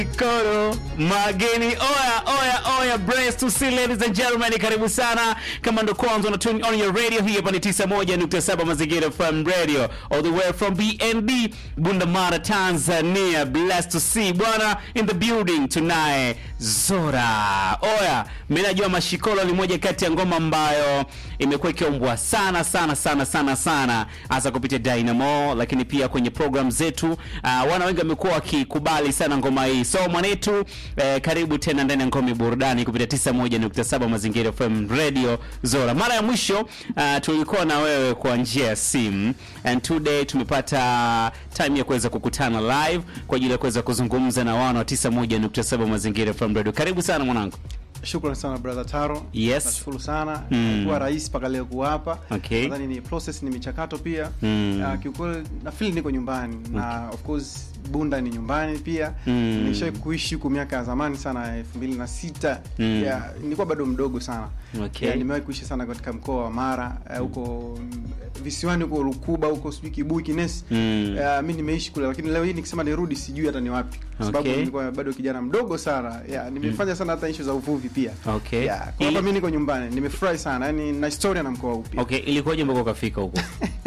Koro mageni oya oya oya brace to see ladies and gentlemen karibu sana kama ndo kwanza una tune on your radio hii hapa ni 91.7 mazingira FM radio all the way from BND Bundamara Tanzania blessed to see bwana in the building tonight Zora oya mimi najua mashikolo ni moja kati ya ngoma ambayo imekuwa ikiombwa sana sana sana sana sana hasa kupitia Dynamo lakini pia kwenye program zetu uh, wana wengi wamekuwa wakikubali sana ngoma hii so mwanetu eh, karibu tena ndani ya ngome burudani kupitia 91.7 mazingira FM radio Zora mara ya mwisho uh, tulikuwa na wewe kwa njia ya simu and today tumepata time ya kuweza kukutana live kwa ajili ya kuweza kuzungumza na wana wa 91.7 mazingira FM radio karibu sana mwanangu Shukrani sana brother Taro. Yes. Nashukuru sana. Mm. Kuwa rais mpaka leo kuwa hapa. Okay. Nadhani ni process ni michakato pia. Mm. Uh, kiukweli na feel niko nyumbani na of course Bunda ni nyumbani pia. Mm. Nimesha kuishi huko miaka ya zamani sana 2006. Mm. Yeah, nilikuwa bado mdogo sana. Okay. Yeah, nimewahi kuishi sana katika mkoa wa Mara eh, huko mm, visiwani huko Rukuba huko sijui Kibui Kinesi. Mm. Uh, mi nimeishi kule lakini leo hii nikisema nirudi sijui hata ni wapi kwa sababu Okay. nilikuwa bado kijana mdogo sana yeah, nimefanya sana hata issue za uvuvi pia Okay. yeah, kwa Ili- hapa mimi niko nyumbani nimefurahi sana yani na historia na mkoa huu pia okay ilikuwaje mpaka ukafika huko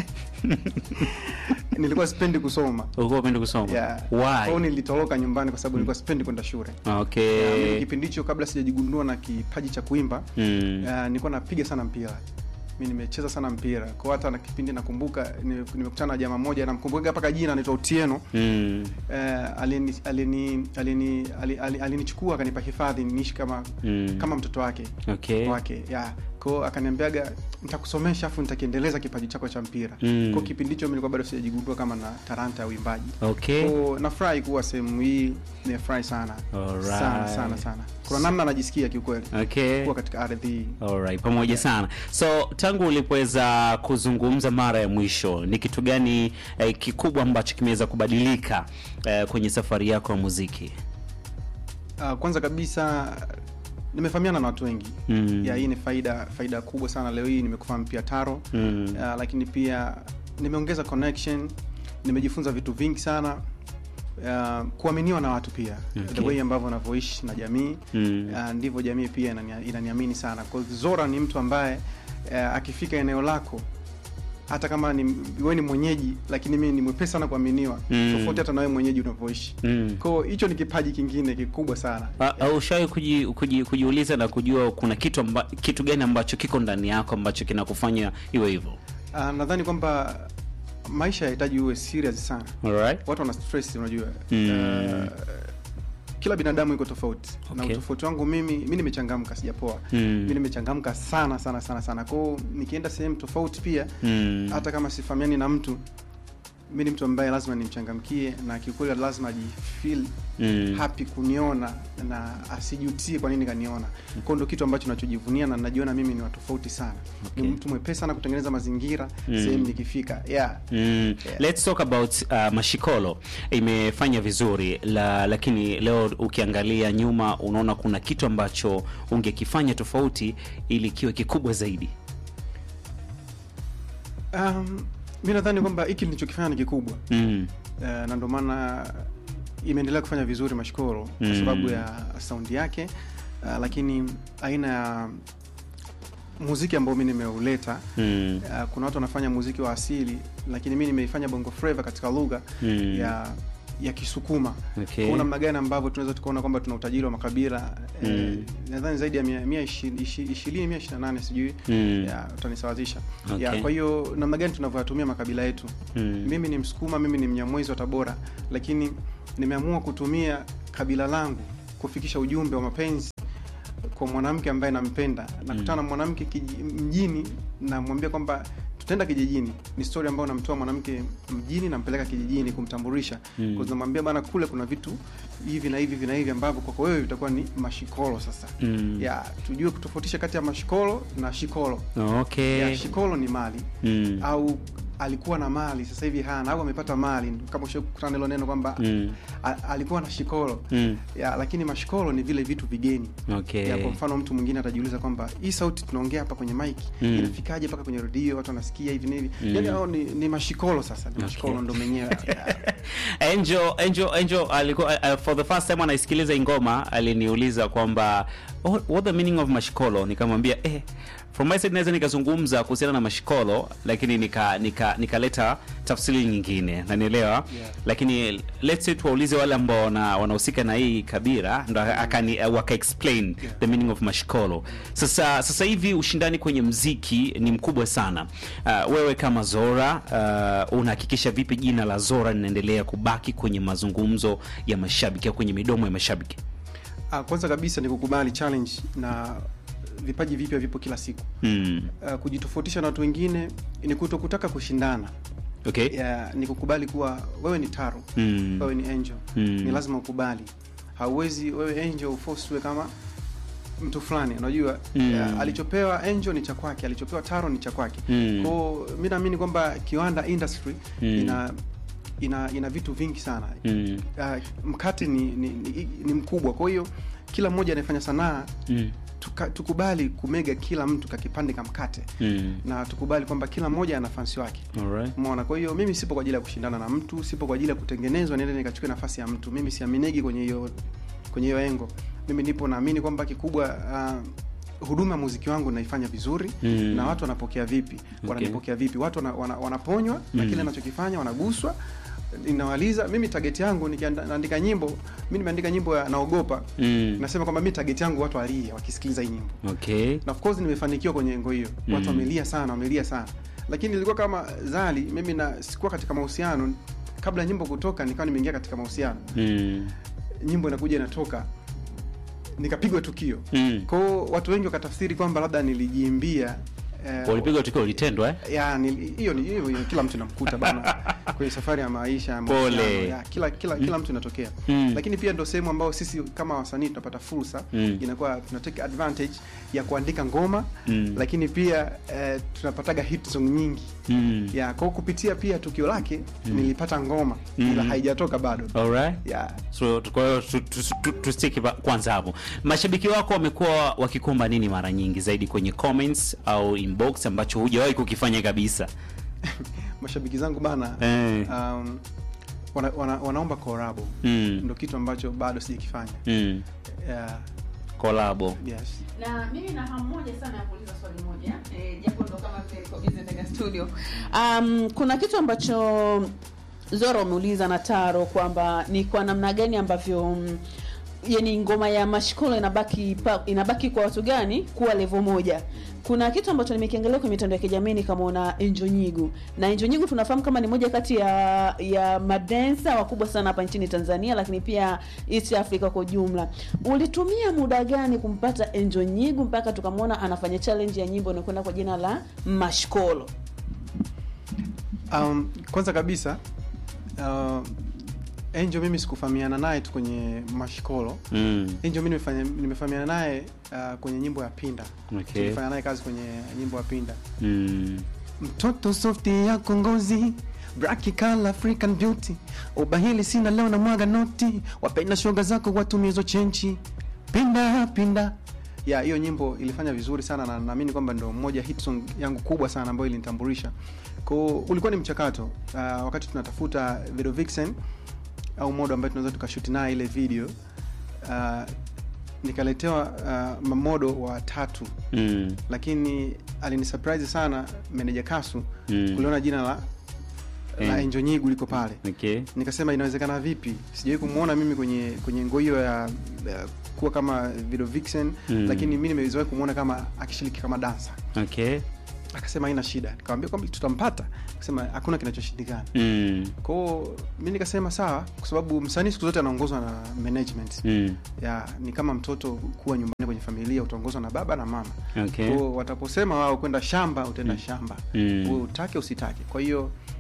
nilikuwa sipendi kusoma ulikuwa upendi kusoma yeah. Kwa hiyo why nilitoroka nyumbani kwa sababu nilikuwa sipendi kwenda shule Yeah, mimi okay kipindi hicho kabla sijajigundua na kipaji cha kuimba mm. uh, nilikuwa napiga sana mpira mi nimecheza sana mpira kwa hata na kipindi nakumbuka nime- nimekutana na jamaa mmoja namkumbuka mpaka jina anaitwa Otieno Mm. uh, alini alini alini ali- ali- alinichukua akanipa hifadhi niishi kama Mm. kama mtoto wake okay wake yeah. ko akaniambiaga nitakusomesha afu nitakiendeleza kipaji chako cha mpira Mm. ko kipindi hicho mi nilikuwa bado sijajigundua kama na talanta ya uimbaji okay ko nafurahi kuwa sehemu hii nimefurahi sana Alright. sana sana sana kuna namna najisikia kiukweli okay kuwa katika ardhi hii Alright, pamoja sana so tangu ulipoweza kuzungumza mara ya mwisho ni kitu gani eh, kikubwa ambacho kimeweza kubadilika eh, kwenye safari yako ya muziki uh, kwanza kabisa nimefahamiana na watu wengi Mm. ya hii ni faida faida kubwa sana leo hii nimekufahamu pia taro Mm. uh, lakini pia nimeongeza connection nimejifunza vitu vingi sana uh, kuaminiwa na watu pia Okay. the way ambavyo unavyoishi na jamii Mm. uh, ndivyo jamii pia inania- inaniamini sana kwa hiyo zora ni mtu ambaye uh, akifika eneo lako hata kama ni wewe ni mwenyeji lakini mimi ni mwepesi sana kuaminiwa Mm. tofauti hata na wewe mwenyeji unavyoishi Mm. kwao hicho ni kipaji kingine kikubwa sana A- au ushawahi kuji, kuji, kujiuliza na kujua kuna kitu amba, kitu gani ambacho kiko ndani yako ambacho kinakufanya iwe hivyo uh, nadhani kwamba maisha yahitaji uwe serious sana Alright? watu wana stress unajua Mm. uh, kila binadamu iko tofauti na Okay. utofauti wangu mimi mi nimechangamka sijapoa Mm. mi nimechangamka sana sana sana sana kwao nikienda sehemu tofauti pia Mm. hata kama sifahamiani na mtu mi ni mtu ambaye lazima nimchangamkie na kiukweli lazima ajifeel Mm. happy kuniona na asijutie kwa nini kaniona kwao ndo kitu ambacho nachojivunia na najiona mimi ni watofauti sana Okay. ni mtu mwepesi sana kutengeneza mazingira Mm. sehemu nikifika yeah Mm. Yeah. Let's talk about uh, Mashikolo imefanya vizuri la, lakini leo ukiangalia nyuma unaona kuna kitu ambacho ungekifanya tofauti ili kiwe kikubwa zaidi. um, mi nadhani kwamba hiki nilichokifanya ni kikubwa Mm. uh, na ndio maana imeendelea kufanya vizuri mashkoro kwa Mm. sababu ya saundi yake uh, lakini aina ya muziki ambao mi nimeuleta Mm. uh, kuna watu wanafanya muziki wa asili lakini mi nimeifanya bongo flava katika lugha Mm. ya ya kisukuma Okay. kwa namna gani ambavyo tunaweza tukaona kwamba tuna utajiri wa makabila Mm. eh, nadhani zaidi ya mia- mia ishi- ishi- ishirini mia ishiri na nane sijui Mm. ya utanisawazisha Okay. ya, kwa hiyo namna gani tunavyoyatumia makabila yetu Mm. mimi ni msukuma mimi ni mnyamwezi wa tabora lakini nimeamua kutumia kabila langu kufikisha ujumbe wa mapenzi kwa mwanamke ambaye nampenda nakutana na mwanamke kiji- mjini namwambia kwamba tutaenda kijijini ni story ambayo namtoa mwanamke mjini nampeleka kijijini kumtambulisha Mm. mm. namwambia bana kule kuna vitu hivi na hivi hivi na hivi ambavyo kwako wewe vitakuwa ni mashikolo sasa Mm. ya tujue kutofautisha kati ya mashikolo na shikolo Okay. ya shikolo ni mali Mm. au alikuwa na mali sasa hivi hana au amepata mali kama ushakutana hilo neno kwamba Mm. a- alikuwa na shikolo Mm. ya lakini mashikolo ni vile vitu vigeni Okay. ya kwa mfano mtu mwingine atajiuliza kwamba hii sauti tunaongea hapa kwenye mic Mm. inafikaje mpaka kwenye redio watu wanasikia hivi nini Mm. yani hao ni, ni mashikolo sasa ni mashikolo ndo menyewe Angel, Angel, Angel alikuwa uh, for the first time anaisikiliza hii ngoma aliniuliza kwamba oh, what the meaning of mashikolo, nikamwambia eh, from my side naweza nikazungumza kuhusiana na mashikolo, lakini nika nika nikaleta tafsiri nyingine, nanielewa lakini let's say tuwaulize wale ambao wana- wanahusika na hii kabira, ndo akani uh, waka explain the meaning of mashikolo. Sasa sasa hivi ushindani kwenye mziki ni mkubwa sana. Uh, wewe kama Zora uh, unahakikisha vipi jina la Zora linaendelea kubaki kwenye mazungumzo ya mashabiki au kwenye midomo ya mashabiki? Ah, kwanza kabisa ni kukubali challenge na vipaji vipya vipo kila siku Mm. uh, kujitofautisha na watu wengine ni kuto kutaka kushindana Okay. ya, ni kukubali kuwa wewe ni taro Mm. wewe ni angel Mm. ni lazima ukubali hauwezi wewe angel uforce kama mtu fulani unajua Mm. ya, alichopewa angel ni cha kwake alichopewa taro ni cha kwake Mm. kwao mi naamini kwamba kiwanda industry Mm. ina ina ina vitu vingi sana Mm. uh, mkate ni, ni, ni, ni mkubwa kwa hiyo kila mmoja anayefanya sanaa Mm. tuka, tukubali kumega kila mtu kakipande ka mkate Mm. na tukubali kwamba kila mmoja ana fansi wake Alright. umeona kwa hiyo mimi sipo kwa ajili ya kushindana na mtu sipo kwa ajili ya kutengenezwa niende nikachukue nafasi ya mtu mimi siaminigi kwenye hiyo kwenye hiyo engo mimi nipo naamini kwamba kikubwa uh, huduma ya muziki wangu naifanya vizuri Mm. na watu wanapokea vipi wananipokea vipi watu wana, wana, wanaponywa na Mm. kile nachokifanya wanaguswa inawaliza mimi target yangu nikiandika nyimbo mi nimeandika nyimbo ya naogopa Mm. nasema kwamba mi target yangu watu walie wakisikiliza hii nyimbo Okay. na of course nimefanikiwa kwenye engo hiyo watu Mm. wamelia sana wamelia sana lakini ilikuwa kama zali mimi na sikuwa katika mahusiano kabla ya nyimbo kutoka nikawa nimeingia katika mahusiano Mm. nyimbo inakuja inatoka nikapigwa tukio Mm. kwao watu wengi wakatafsiri kwamba labda nilijiimbia eh, Walipigwa tukio ulitendwa eh? ya nili- hiyo ni hiyo hiyo kila mtu namkuta bana kwenye safari ya maisha ya Pole. mahusiano, ya, kila kila kila mtu inatokea Mm. lakini pia ndo sehemu ambayo sisi kama wasanii tunapata fursa Mm. inakuwa tunatake advantage ya kuandika ngoma Mm. lakini pia eh, tunapataga hit song nyingi Mm. ya kwa kupitia pia tukio lake nilipata ngoma Mm. ila haijatoka bado Alright. ya So tu- kwa hiyo tu- tu- tu- tustiki pa- kwanza hapo. Mashabiki wako wamekuwa wakikomba nini mara nyingi zaidi kwenye comments au inbox ambacho hujawahi kukifanya kabisa? mashabiki zangu bana Eh. um, wana, wana, wanaomba korabo Mm. ndo kitu ambacho bado sijakifanya Mm. yeah, Kolabo. yes. na mimi na hamu moja sana ya kuuliza swali moja eh, japo ndo kama vile niko busy ndani ya studio um, kuna kitu ambacho zora umeuliza na taro kwamba ni kwa namna gani ambavyo mm, yani ngoma ya mashikolo inabaki pa, inabaki kwa watu gani kuwa levo moja kuna kitu ambacho nimekiangalia kwenye mitandao ya kijamii nikamwona Enjo Nyigu na Enjo Nyigu tunafahamu kama ni moja kati ya ya madensa wakubwa sana hapa nchini Tanzania, lakini pia East Africa kwa ujumla. Ulitumia muda gani kumpata Enjo Nyigu mpaka tukamwona anafanya challenge ya nyimbo inakwenda kwa jina la Mashkolo? Um, kwanza kabisa uh, Angel mimi sikufahamiana naye tu kwenye mashikolo Mm. Angel mimi nimefanya- nimefahamiana naye uh, kwenye nyimbo ya Pinda Okay. tulifanya naye kazi kwenye nyimbo ya Pinda Mm. mtoto softi yako ngozi Braki kala African beauty ubahili sina leo na mwaga noti wapenda shoga zako watumie hizo chenchi pinda pinda ya hiyo nyimbo ilifanya vizuri sana na naamini kwamba ndo moja hit song yangu kubwa sana ambayo ilinitambulisha ko ulikuwa ni mchakato uh, wakati tunatafuta video vixen au modo ambayo tunaweza tukashuti naye ile video uh, nikaletewa uh, mamodo wa tatu Mm. lakini alinisurprise sana meneja kasu Mm. kuliona jina la Eh. la Enjo Nyigu liko pale Okay. nikasema inawezekana vipi sijawahi kumwona mimi kwenye kwenye ngo hiyo ya, ya kuwa kama video vixen Mm. lakini mi nimezoea kumwona kama akishiriki kama dansa Okay. akasema haina shida nikamwambia kwamba tutampata akasema hakuna kinachoshindikana Mm. kwao mi nikasema sawa kwa sababu msanii siku zote anaongozwa na management Mm. ya ni kama mtoto kuwa nyumbani kwenye familia utaongozwa na baba na mama Okay. Kwa wataposema wao kwenda shamba utaenda shamba Mm. Wewe utake usitake kwa hiyo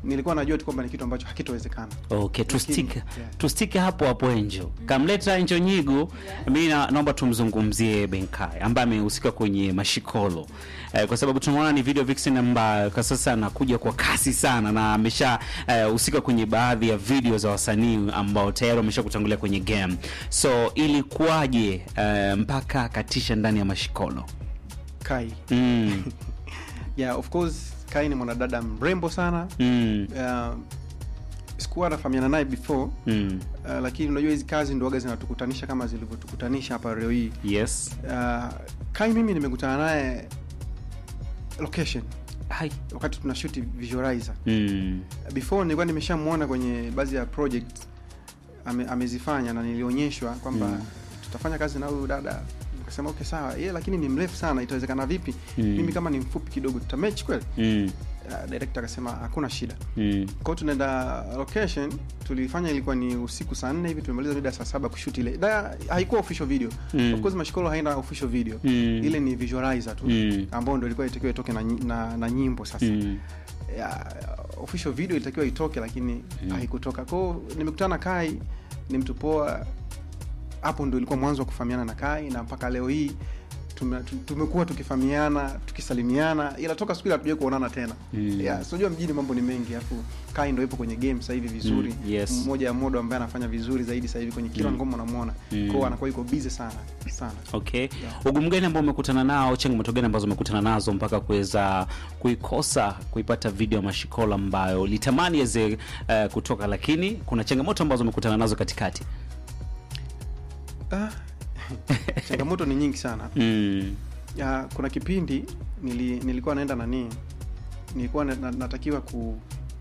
nilikuwa najua tu kwamba ni kitu ambacho hakitowezekana Okay, tustike yeah. tustike hapo hapo Enjo. Kamleta Enjo Nyigu, mimi na, naomba tumzungumzie Benkai ambaye amehusika kwenye mashikolo eh, kwa sababu tunaona ni video vixen ambayo kwa sasa anakuja kwa kasi sana na amesha eh, husika kwenye baadhi ya video za wasanii ambao tayari wamesha kutangulia kwenye game. So ilikuwaje eh, mpaka akatisha ndani ya mashikolo? kai Mm, yeah of course kai ni mwanadada mrembo sana mm, uh, sikuwa nafahamiana naye before mm. uh, lakini unajua hizi kazi ndoaga zinatukutanisha kama zilivyotukutanisha hapa leo hii Yes. uh, kai mimi nimekutana naye location Hai. wakati tunashuti visualizer Mm. before nilikuwa nimeshamwona kwenye baadhi ya project ame, amezifanya na nilionyeshwa kwamba Mm. tutafanya kazi na huyu dada nikasema okay sawa yeye lakini ni mrefu sana itawezekana vipi Mm. mimi kama ni mfupi kidogo tutamech kweli Mm. uh, director akasema hakuna shida Mm. kwao tunaenda location tulifanya ilikuwa ni usiku saa nne hivi tumemaliza mida saa saba kushuti ile da haikuwa official video Mm. of course mashikolo haina official video Mm. ile ni visualizer tu Mm. ambao ndo ilikuwa itakiwa itoke na, nyi- na, na nyimbo sasa Mm. ya, official video ilitakiwa itoke lakini haikutoka kwao nimekutana na kai ni mtu poa hapo ndo ilikuwa mwanzo wa kufahamiana na kai na mpaka leo hii tume- tu- tumekuwa tukifahamiana tukisalimiana ila toka siku ile hatujawai kuonana tena Mm. yeah, so unajua mjini mambo ni mengi alafu kai ndo ipo kwenye game sasa hivi vizuri Mm, yes. mmoja ya modo ambaye anafanya vizuri zaidi sasa hivi kwenye kila Mm. ngoma unamwona Mm. kwao anakuwa yuko busy sana sana Okay. Ugumu gani ambao umekutana nao, changamoto gani ambazo umekutana nazo mpaka kuweza kuikosa kuipata video ya mashikola ambayo litamani iweze uh, kutoka, lakini kuna changamoto ambazo umekutana nazo katikati? ah, changamoto ni nyingi sana Mm. ya, kuna kipindi nili, nilikuwa naenda nani nilikuwa na, na, natakiwa ku,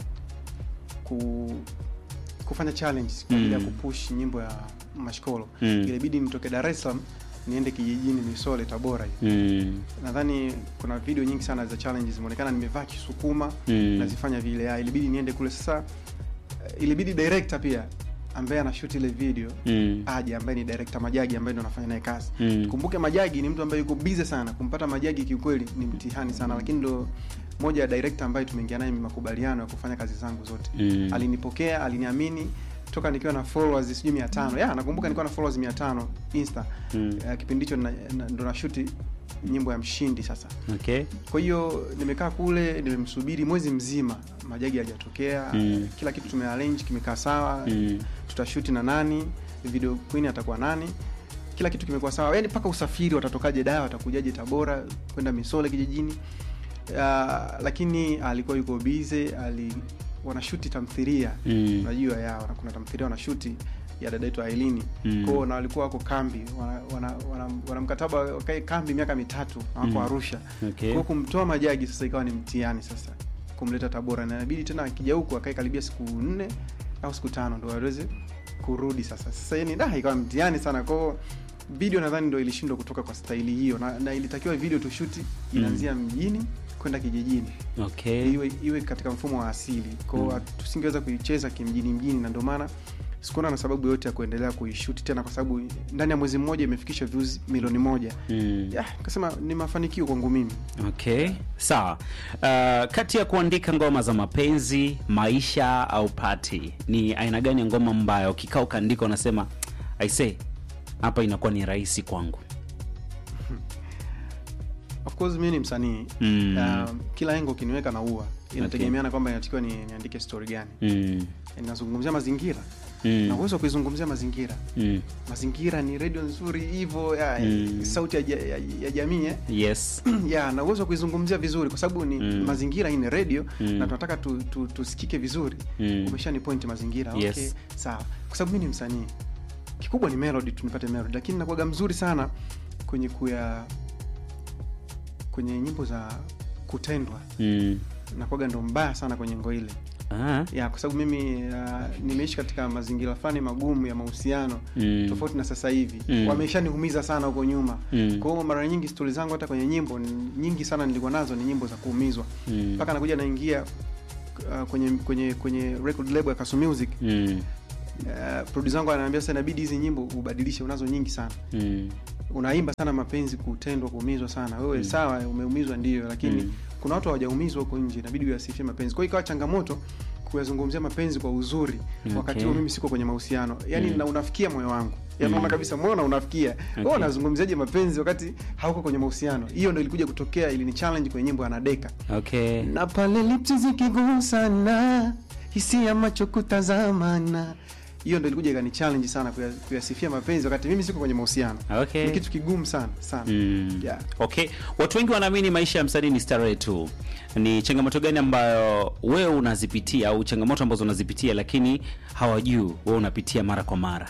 ku kufanya challenge kwa ajili ya Mm. kupush nyimbo ya mashikolo Mm. ilibidi nitoke dar es salaam niende kijijini misole tabora hivi. Mm. nadhani kuna video nyingi sana za challenges zimeonekana nimevaa kisukuma Mm. nazifanya vile ya, ilibidi niende kule sasa eh, ilibidi director pia ambaye anashoot ile video Mm. aje ambaye ni director majagi ambaye ndo anafanya naye kazi Mm. kumbuke majagi ni mtu ambaye yuko busy sana kumpata majagi kiukweli ni mtihani sana lakini ndo moja ya director ambaye tumeingia naye makubaliano ya kufanya kazi zangu zote Mm. alinipokea aliniamini toka nikiwa na followers sijui mia tano ya nakumbuka nilikuwa na followers mia tano insta Mm. uh, kipindi hicho na- na- ndo nashuti nyimbo ya mshindi sasa Okay. kwa hiyo nimekaa kule nimemsubiri mwezi mzima majagi hajatokea Mm. kila kitu tumearrange kimekaa sawa Mm. tutashuti na nani video queen atakuwa nani kila kitu kimekuwa sawa yani mpaka usafiri watatokaje daa watakujaje tabora kwenda misole kijijini uh, lakini alikuwa yuko bize ali wanashuti tamthiria Mm. unajua ya wana- kuna tamthiria wanashuti ya dada yetu ailini Mm. kwao na walikuwa wako kambi wana, wana, wana, wana mkataba wakae kambi miaka mitatu na wako Mm. arusha Okay. kwao kumtoa majagi sasa ikawa ni mtihani sasa kumleta tabora na inabidi tena akija huku akae karibia siku nne au siku tano ndo aweze kurudi sasa sasa yani da ikawa mtihani sana kwao video nadhani ndo ilishindwa kutoka kwa staili hiyo na, na ilitakiwa video tushuti inaanzia mjini kwenda kijijini Okay. iwe iwe katika mfumo wa asili kwao Mm. tusingeweza kuicheza kimjini mjini na ndio maana sikuona na sababu yote ya kuendelea kuishuti tena kwa sababu ndani ya mwezi mmoja imefikisha views milioni moja Mm. ya kasema ni mafanikio kwangu mimi Okay, sawa. Uh, kati ya kuandika ngoma za mapenzi, maisha au pati, ni aina gani ya ngoma ambayo ukikaa ukaandika unasema I say hapa inakuwa ni rahisi kwangu? of course mimi ni msanii Mm. um, kila engo ukiniweka na ua inategemeana kwamba inatakiwa ni, niandike story gani Mm. ninazungumzia mazingira Mm. na uwezo wa kuizungumzia mazingira Mm. mazingira ni redio nzuri hivyo ya, Mm. sauti ya, ja- ya, ya jamii eh? Yes. ya na uwezo wa kuizungumzia vizuri kwa sababu ni Mm. mazingira hii ni redio Mm. na tunataka tu, tu, tusikike vizuri Mm. umesha ni point mazingira Yes. okay sawa kwa sababu mi ni msanii kikubwa ni melody tunipate melody lakini nakuwaga mzuri sana kwenye kuya kwenye nyimbo za kutendwa Mm. nakuwaga ndo mbaya sana kwenye ngo ile Ah. ya kwa sababu mimi uh, nimeishi katika mazingira fulani magumu ya mahusiano Mm. tofauti na sasa hivi Mm. wameshaniumiza sana huko nyuma Mm. kwa hiyo mara nyingi stori zangu hata kwenye nyimbo ni- nyingi sana nilikuwa nazo ni nyimbo za kuumizwa Mm. mpaka nakuja naingia uh, kwenye kwenye kwenye record label ya Kasu Music Mm. uh, producer wangu ananiambia sasa inabidi hizi nyimbo ubadilishe unazo nyingi sana Mm. unaimba sana mapenzi kutendwa kuumizwa sana wewe Mm. sawa umeumizwa ndio lakini Mm. kuna watu hawajaumizwa huko nje inabidi uyasifie mapenzi kwa hiyo ikawa changamoto kuyazungumzia mapenzi kwa uzuri Okay. wakati huo mimi siko kwenye mahusiano yani Mm. na unafikia moyo wangu yani Mm. naona kabisa moyo na unafikia Okay. wewe unazungumziaje mapenzi wakati hauko kwenye mahusiano hiyo ndo ilikuja kutokea ili ni challenge kwenye nyimbo ya Nadeka okay na pale lipsi zikigusana hisia macho kutazamana hiyo ndo ilikuja ikani challenge sana kuya- kuyasifia mapenzi wakati mimi siko kwenye mahusiano okay ni kitu kigumu sana sana Mm. Yeah. Okay, watu wengi wanaamini maisha ya msanii ni starehe tu. Ni changamoto gani ambayo wewe unazipitia au changamoto ambazo unazipitia lakini hawajui wewe unapitia mara kwa mara?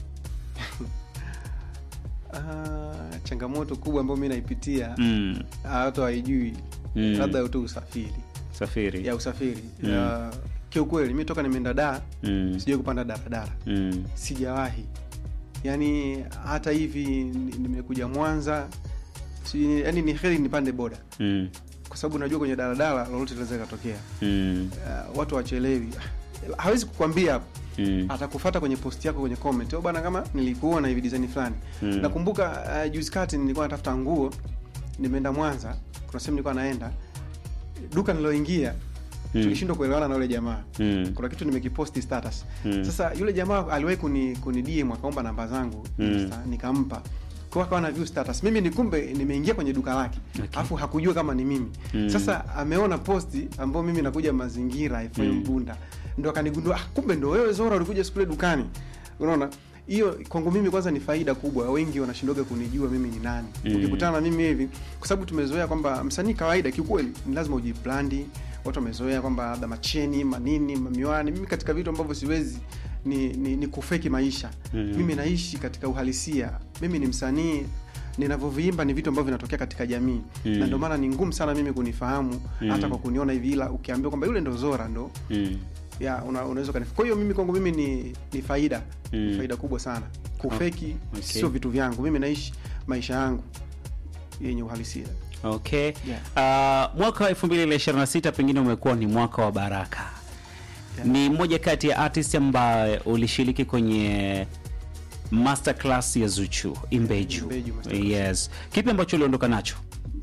Ah, changamoto kubwa ambayo mi naipitia Mm. ah, watu hawaijui Mm. labda tu usafiri Safiri. ya usafiri Mm. Ya, kiukweli mi toka nimeenda daa Mm. sijawai kupanda daradara Mm. sijawahi yaani hata hivi ni- nimekuja mwanza si, yani ni heri nipande boda Mm. kwa sababu najua kwenye daladala lolote linaweza ikatokea Mm. uh, watu wachelewi hawezi kukwambia hapo Mm. atakufata kwenye post yako kwenye comment "Oh bana kama nilikuona hivi design fulani Mm. nakumbuka uh, juzi kati nilikuwa natafuta nguo nimeenda mwanza kuna sehemu nilikuwa naenda duka niloingia Mm. tulishindwa kuelewana na yule jamaa Mm. kuna kitu nimekiposti status Mm. sasa yule jamaa aliwahi kuni, kuni DM akaomba namba zangu Mm. Insta, nikampa kwa akawa na view status mimi ni kumbe nimeingia kwenye duka lake Okay. alafu hakujua kama ni mimi Mm. sasa ameona posti ambao mimi nakuja mazingira FM Mm. Bunda ndo akanigundua ah, kumbe ndo wewe Zora ulikuja siku ile dukani unaona hiyo kwangu mimi kwanza ni faida kubwa wengi wanashindoga kunijua mimi ni nani Mm. ukikutana na mimi hivi kwa sababu tumezoea kwamba msanii kawaida kiukweli ni lazima ujiblandi watu wamezoea kwamba labda macheni manini mamiwani mimi katika vitu ambavyo siwezi ni, ni, ni kufeki maisha Mm. mimi naishi katika uhalisia mimi ni msanii ninavyoviimba ni vitu ambavyo vinatokea katika jamii Mm. na ndio maana ni ngumu sana mimi kunifahamu Mm. hata kwa kuniona hivi ila ukiambiwa kwamba yule ndo zora ndo Mm. ya una, unaweza kanif kwa hiyo mimi kwangu mimi ni, ni faida Mm. faida kubwa sana kufeki okay. sio vitu vyangu mimi naishi maisha yangu yenye uhalisia Okay. Yeah. Uh, mwaka wa 2026 pengine umekuwa ni mwaka wa baraka. Yeah. Ni mmoja kati ya artist ambaye ulishiriki kwenye masterclass ya Zuchu Imbeju. Imbeju masterclass. Yes. Kipi ambacho uliondoka nacho?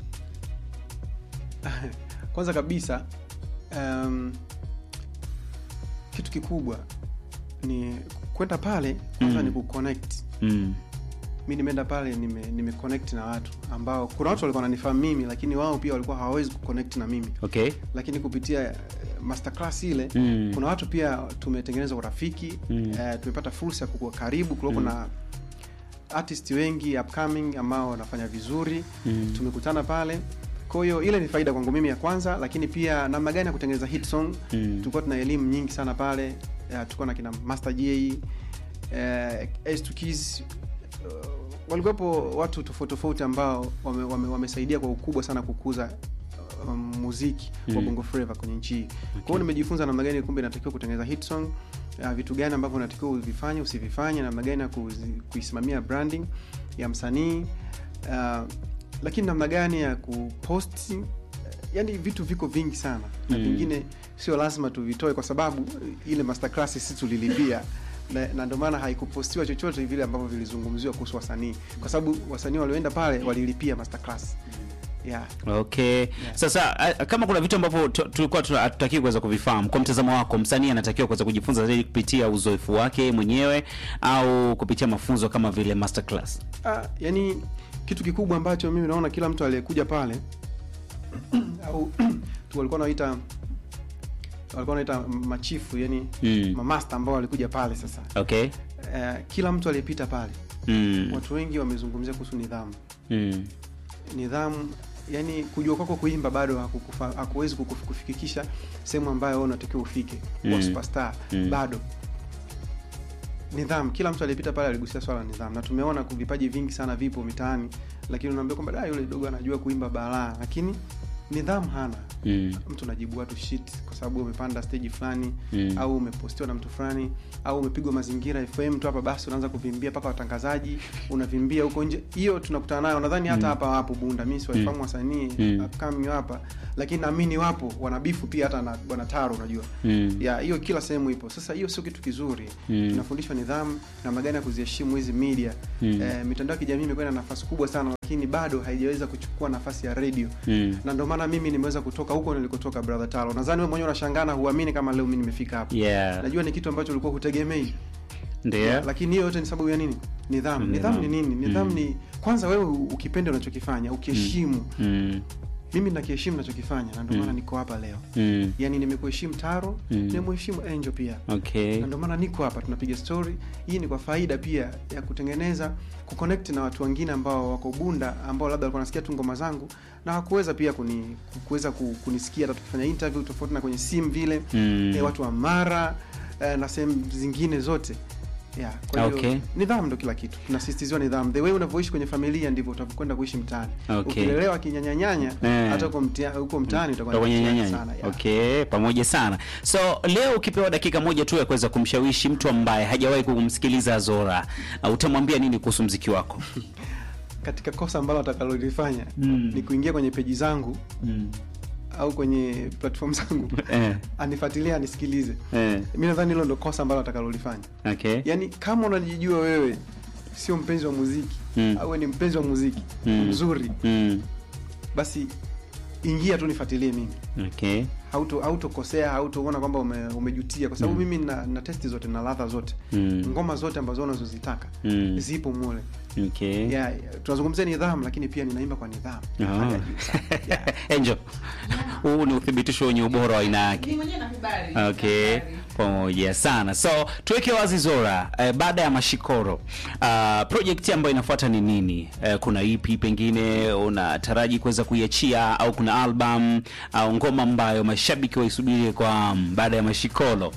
kwanza kabisa um, kitu kikubwa ni kwenda pale kwanza Mm. ni kuconnect Mm. mi nimeenda pale nime, nime connect na watu ambao kuna watu walikuwa wananifahamu mimi lakini wao pia walikuwa hawawezi kuconnect na mimi Okay. lakini kupitia eh, masterclass ile Mm. kuna watu pia tumetengeneza urafiki Mm. eh, tumepata fursa ya kukua karibu kulikuwa Mm. na artist wengi upcoming ambao wanafanya vizuri Mm. tumekutana pale kwa hiyo ile ni faida kwangu mimi ya kwanza lakini pia namna gani ya kutengeneza hit song Mm. tulikuwa tuna elimu nyingi sana pale eh, tulikuwa na kina master j eh, S2 Keys, uh, walikuwepo watu tofauti tofauti ambao wame, wame, wamesaidia kwa ukubwa sana kukuza um, muziki wa Mm. bongo flava kwenye nchi hii kwa hiyo nimejifunza namna gani kumbe inatakiwa kutengeneza hit song uh, vitu gani ambavyo unatakiwa uvifanye usivifanye namna gani ya kuzi- kuisimamia branding ya msanii uh, lakini namna gani ya kupost uh, yani vitu viko vingi sana na Mm. vingine sio lazima tuvitoe kwa sababu ile masterclass sisi tulilipia na, na ndio maana haikupostiwa chochote vile ambavyo vilizungumziwa kuhusu wasanii kwa sababu wasanii walioenda pale walilipia masterclass yeah. Okay. Sasa a- kama kuna vitu ambavyo tu- tulikuwa tuna- hatutaki kuweza kuvifahamu, kwa mtazamo wako, msanii anatakiwa kuweza kujifunza zaidi kupitia uzoefu wake mwenyewe au kupitia mafunzo kama vile masterclass? Ah, yani kitu kikubwa ambacho mimi naona kila mtu aliyekuja pale au tu walikuwa wanaita walikuwa wanaita machifu yani Mm. mamasta ambao walikuja pale sasa Okay. eh, kila mtu aliyepita pale Mm. watu wengi wamezungumzia kuhusu nidhamu Mm. nidhamu yani kujua kwako kuimba bado hakukufa- hakuwezi kukufi- kufikisha sehemu ambayo wewe unatakiwa ufike kuwa Mm. superstar Mm. bado nidhamu kila mtu aliyepita pale aligusia swala la nidhamu na tumeona ku- vipaji vingi sana vipo mitaani lakini unaambia kwamba da yule dogo anajua kuimba balaa lakini nidhamu hana Mm. mtu unajibu watu shit kwa sababu umepanda stage fulani Mm. au umepostiwa na mtu fulani au umepigwa mazingira fm tu hapa basi unaanza kuvimbia mpaka watangazaji unavimbia huko nje hiyo tunakutana nayo nadhani hata hapa wapo bunda mi siwaifahamu wasanii Mm. upcoming hapa lakini naamini wapo wanabifu pia hata na bwana taro unajua Mm. ya hiyo kila sehemu ipo sasa hiyo sio kitu kizuri Mm. tunafundishwa nidhamu namna gani ya kuziheshimu hizi media Mm. eh, mitandao ya kijamii imekuwa na nafasi kubwa sana lakini bado haijaweza kuchukua nafasi ya radio Mm. na ndio maana mimi nimeweza kutoka huko nilikotoka brother Talo. Nadhani wewe mwenyewe unashangaa na huamini kama leo mimi nimefika hapa. Yeah. Najua ni kitu ambacho ulikuwa hutegemei. Ndio. Lakini hiyo yote ni sababu ya nini? Nidhamu. Mm, Nidhamu ni nidhamu. nini? Nidhamu Mm. ni kwanza wewe ukipenda unachokifanya, ukiheshimu. Mm. Mimi nakiheshimu ninachokifanya na ndio maana niko hapa leo. Mm. Yaani nimekuheshimu Taro, Mm. nimemheshimu Angel pia. Okay. Na ndio maana niko hapa tunapiga story. Hii ni kwa faida pia ya kutengeneza kuconnect na watu wengine ambao wako Bunda ambao labda walikuwa wanasikia tu ngoma zangu na hawakuweza pia kuni kuweza ku- kunisikia hata tukifanya interview tofauti na kwenye simu vile. Mm. Eh, watu wa Mara eh, na sehemu zingine zote. Yeah, kwa hiyo Okay. nidhamu ndo kila kitu. Tunasisitizwa nidhamu. The way unavyoishi kwenye familia ndivyo utavyokwenda kuishi mtaani. Okay. Ukilelewa kinyanyanyanya Eh. hata huko mtia- huko mtaani utakuwa Utakuwa ni nyanyanya. sana. Yeah. Okay, pamoja sana. So leo ukipewa dakika moja tu ya kuweza kumshawishi mtu ambaye hajawahi kumsikiliza Zora, uh, utamwambia nini kuhusu mziki wako? Katika kosa ambalo atakalolifanya Mm. ni kuingia kwenye peji zangu au kwenye platform zangu Eh. anifuatilie anisikilize. Eh. Mi nadhani hilo ndo kosa ambalo atakalolifanya. Okay. Yaani kama unajijua wewe sio mpenzi wa muziki Mm. au wewe ni mpenzi wa muziki Mm. mzuri, Mm. basi ingia tu nifuatilie mimi. Okay. hauto hautokosea hautoona kwamba ume, umejutia kwa sababu Mm. mimi na, na testi zote na ladha zote Mm. ngoma zote ambazo unazozitaka Mm. zipo mule Okay. yeah, yeah, tunazungumzia nidhamu lakini pia ninaimba kwa nidhamu Ah. Hali ya juu sana. yeah. Angel, huu ni uthibitisho wenye ubora wa aina yake. Ni mwenyewe nakubali. Okay, Nakubali. pamoja sana. So tuweke wazi Zora, eh, baada ya Mashikoro uh, project ambayo inafuata ni nini? Eh, kuna EP pengine unataraji kuweza kuiachia au kuna album au ngoma ambayo mashabiki waisubirie kwa hamu baada ya Mashikoro?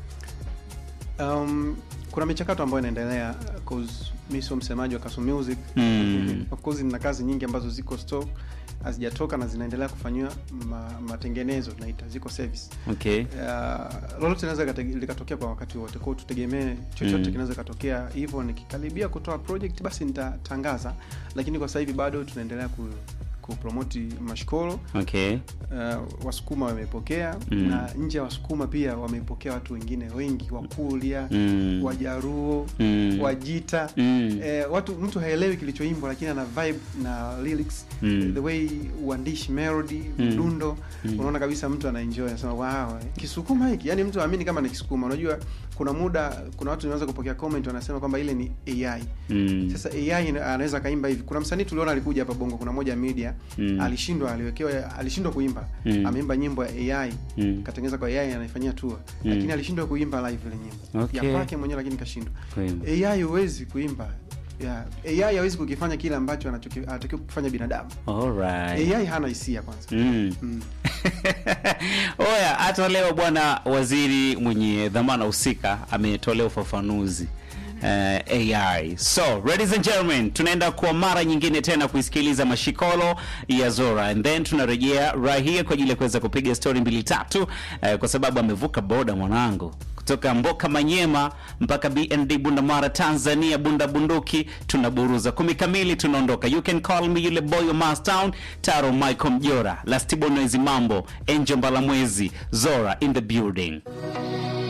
um, kuna michakato ambayo inaendelea cause mi sio msemaji wa Kasu Music Mm. of course nina kazi nyingi ambazo ziko stock hazijatoka na zinaendelea kufanyiwa ma, matengenezo tunaita ziko service Okay. Uh, lolote linaweza likate- likatokea kwa wakati wote kwao tutegemee chochote Mm. kinaweza katokea hivyo nikikaribia kutoa project basi nitatangaza lakini kwa sasa hivi bado tunaendelea ku kupromoti mashkolo Okay. uh, wasukuma wamepokea Mm. na nje ya wasukuma pia wamepokea watu wengine wengi wakulia Mm. wajaruo Mm. wajita Mm. eh, watu mtu haelewi kilichoimbwa lakini ana vibe na lyrics Mm. the way uandishi melody Mm. mdundo Mm. unaona kabisa mtu anaenjoy anasema wow kisukuma hiki yani mtu aamini kama ni kisukuma unajua kuna muda kuna watu wanaweza kupokea comment wanasema kwamba ile ni AI Mm. sasa AI ina- anaweza kaimba hivi kuna msanii tuliona alikuja hapa bongo kuna moja media Mm. alishindwa aliwekewa alishindwa kuimba Mm. ameimba nyimbo ya AI Mm. katengeneza kwa AI anaifanyia tour Mm. lakini alishindwa kuimba live ile nyimbo Okay. ya kwake mwenyewe lakini kashindwa Kweli. AI huwezi kuimba yeah. AI hawezi kukifanya kile ambacho anachoki- anatakiwa kufanya binadamu Alright. AI hana hisia kwanza Mm. mm. Oya, hata leo bwana waziri mwenye dhamana husika ametolea ufafanuzi eh, AI. So, ladies and gentlemen, tunaenda kwa mara nyingine tena kuisikiliza mashikolo ya Zora and then tunarejea right here kwa ajili ya kuweza kupiga story mbili tatu eh, kwa sababu amevuka boda mwanangu kutoka Mboka Manyema mpaka BND Bundamara Tanzania, Bunda Bunduki, tunaburuza kumi kamili, tunaondoka. You can call me yule boy wa Mastown, Taro Michael Mjora, Lastibo Noezi Mambo, Angel Mbalamwezi, Zora in the building.